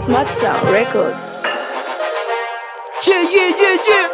Smart Sound Records. Yeah, yeah, yeah, yeah.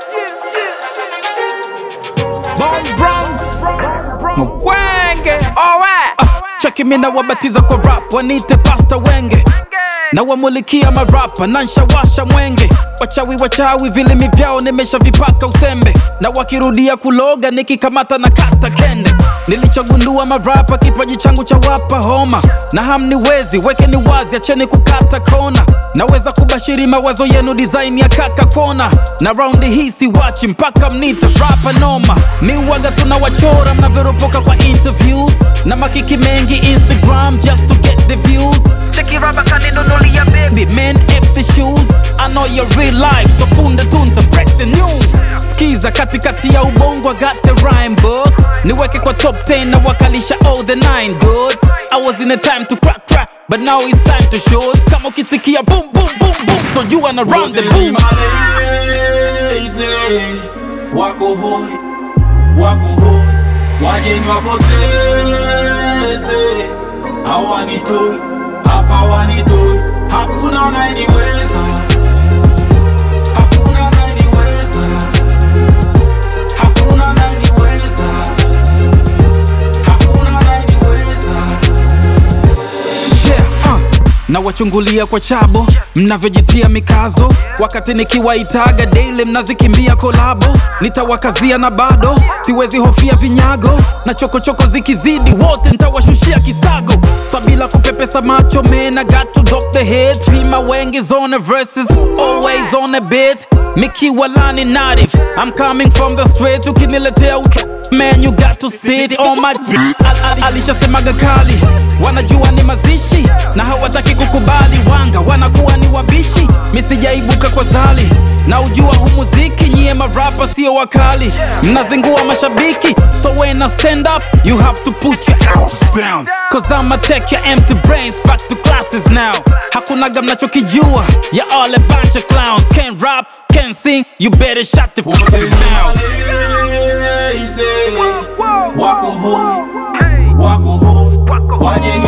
Bomb Bronx. Mwenge. Alright. Cheki mi na wabatiza kwa rap, wanite pasta wenge na wamulikia marapa na nshawasha mwenge wachawi wachawi vilimi vyao nimeshavipaka usembe na wakirudia kuloga nikikamata na kata kende nilichogundua marapa kipaji changu cha wapa homa na hamniwezi wekeni wazi acheni kukata kona naweza kubashiri mawazo yenu design ya kaka kona na raundi hii siwachi mpaka mnite rapa noma miwaga tunawachora mnavyoropoka kwa interviews na makiki mengi instagram just to get the views Cheki raba kaninunulia baby. Big men empty shoes I know your real life So punde tunta break the news Skiza katikati ya ubongo I got the rhyme book Niweke kwa top 10 na wakalisha all the nine goods I was in a time to crack crack But now it's time to shoot Kama ukisikia boom boom boom boom So you wanna run the boom malezi wako hoi wako hoi wageni wapoteze hawanitoi hapa wanitoi hakuna anayeniweza hakuna anayeniweza hakuna anayeniweza hakuna anayeniweza yeah, uh. na wachungulia kwa chabo mnavyojitia mikazo wakati nikiwaitaga daily mnazikimbia kolabo nitawakazia na bado siwezi hofia vinyago na chokochoko zikizidi wote ntawashushia kisago sabila kupepesa macho man I got to drop the head pima wengi zone verses always on a bit mikiwa lani native I'm coming from the straight ukiniletea ucho man you got to sit on my d- Al- al- alishasemaga kali wanajua ni mazishi na hawataki kukubali wanga wanakuwa ni wabishi misijaibuka kwa zali na ujua hu muziki nyie marapa sio wakali mnazingua mashabiki so when I stand up you have to put your arms down cause I'ma take your empty brains back to classes now hakunaga mnachokijua ya all a bunch of clowns can't rap can't sing you better shut the fuck up now malezi wako hoi wako hoi wageni